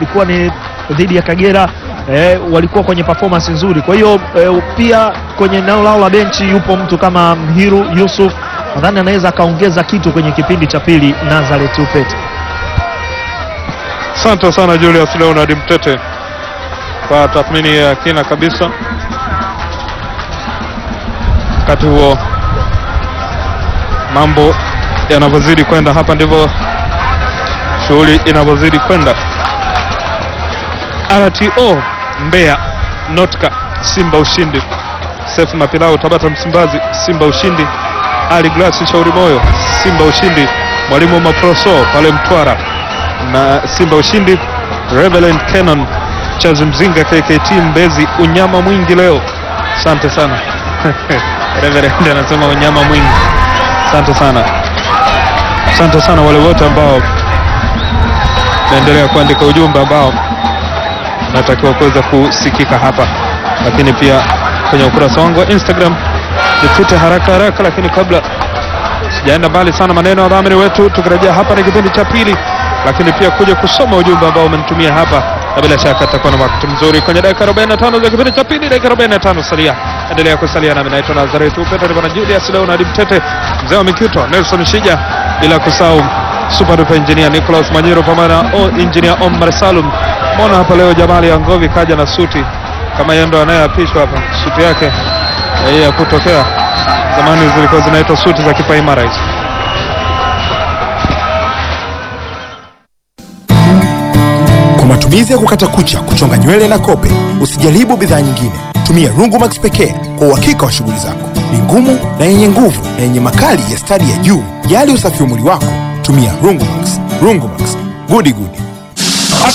ilikuwa ni dhidi ya Kagera eh, walikuwa kwenye performance nzuri. Kwa hiyo eh, pia kwenye eneo lao la benchi yupo mtu kama Mhiru Yusuf, nadhani anaweza akaongeza kitu kwenye kipindi cha pili. Nazareth Upete. Asante sana Julius Leonard Mtete kwa tathmini ya kina kabisa. Wakati huo mambo yanavyozidi kwenda, hapa ndivyo shughuli inavyozidi kwenda. RTO Mbeya, Notka Simba ushindi, Sefu Mapilau Tabata Msimbazi Simba ushindi, Ali Glasi Shauri Moyo Simba ushindi, Mwalimu Maproso pale Mtwara na Simba ushindi, Reverend Canon Chazi Mzinga KKT Mbezi unyama mwingi leo. Asante sana Reverend anasema unyama mwingi. Asante sana, asante sana wale wote ambao naendelea kuandika ujumbe ambao natakiwa kuweza kusikika hapa, lakini pia kwenye ukurasa wangu wa Instagram nipite haraka haraka, lakini kabla sijaenda mbali sana, maneno ya dhamini wetu, tukirejea hapa ni kipindi cha pili, lakini pia kuja kusoma ujumbe ambao umenitumia hapa, na bila shaka atakuwa na wakati mzuri kwenye dakika 45 za kipindi cha pili. Dakika 45 salia, endelea kusalia nami, naitwa Nazareth Upete, niko na Julius Leonard Mtete, mzee wa Mikito, Nelson Shija, bila kusahau super duper engineer Nicholas Manyiro pamoja na o engineer Omar Salum. Mbona hapa leo Jamali ya Ngovi kaja na suti kama yeye ndo anayeapishwa hapa, suti yake hii ya kutokea zamani zilikuwa zinaitwa suti za kipaimara hizo. Kwa matumizi ya kukata kucha, kuchonga nywele na kope, usijaribu bidhaa nyingine. Tumia Rungumax pekee kwa uhakika wa shughuli zako. Ni ngumu na yenye nguvu na yenye makali ya stadi ya juu. Jali usafi wa mwili wako, tumia Rungumax. Rungumax, gudi gudi.